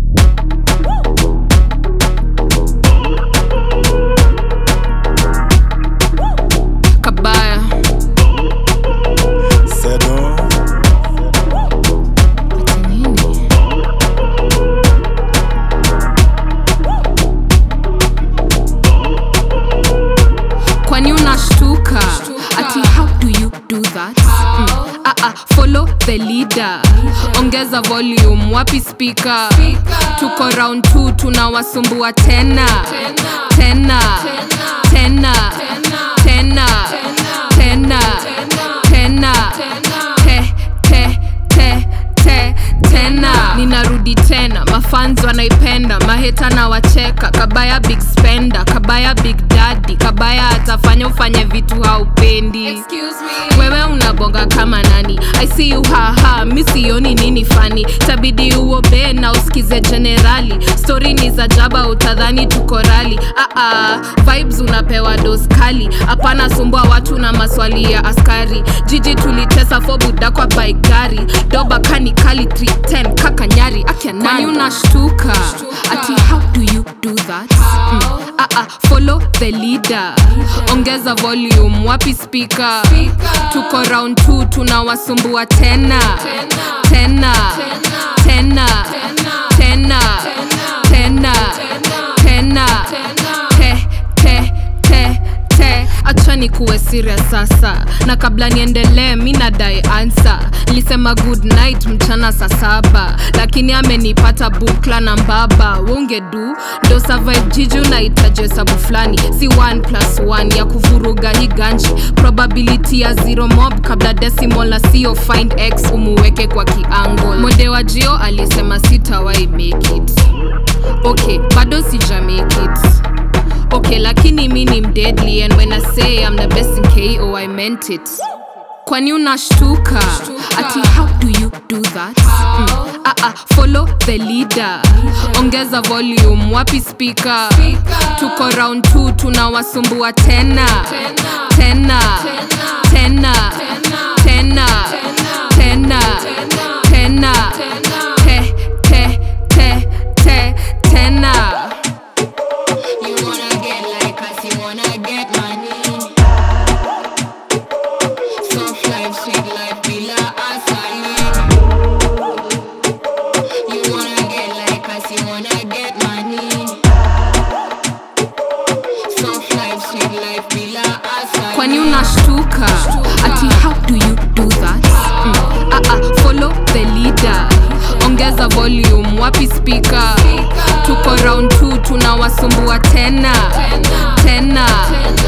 kabaya Sedo, nini kwani unashtuka ati how do you do that mm. ah, ah, follow the leader ongeza volume wapi speaker tuko round 2 tunawasumbua tena tena tena tena tena tena te te te te tena ninarudi tena mafans wanaipenda maheta na wacheka kabaya big spender kabaya big daddy kabaya atafanya ufanye vitu haupendi wewe unabonga kama nani i see you haha mi sioni nini fani tabidi uobe na usikize generali stori ni za jaba utadhani tuko rali Aa, vibes unapewa dos kali hapana sumbua watu na maswali ya askari jiji tulitesa fobuda kwa baigari doba kani kali 310 kaka nyari akianani unashtuka ati how do you do that mm. Aa, follow the leader ongeza volume wapi speaker tuko round 2 tunawasumbua tena tena tena tena tena tena te te te te acha ni kuwe serious sasa na kabla niendelee mi nadai ansa nilisema good night mchana saa saba lakini amenipata bukla na mbaba wongedu ndo survive jiji unahitaji hesabu fulani si 1 plus 1 ya kuvuruga hii ganji probability ya zero mob kabla decimal na sio find x umuweke kwa kiangle mode wa jio alisema sitawai make it okay bado sija make it okay lakini mi ni mdeadly and when i say i'm the best in ko i meant it kwani unashtuka ati how do you do that mm. ah, ah, follow the leader ongeza volume wapi speaker tuko round 2 tunawasumbua tena tena tena tena tena tena te te te te tena You wanna get like us, you wanna get money. Soft life, sweet life, bila asali. You wanna get like us, you wanna get money. Soft life, sweet life, bila asali. kwani unashtuka ati how do you do that mm. ah, ah, follow the leader ongeza volume wapi speaker tuko round 2 tunawasumbua tena tena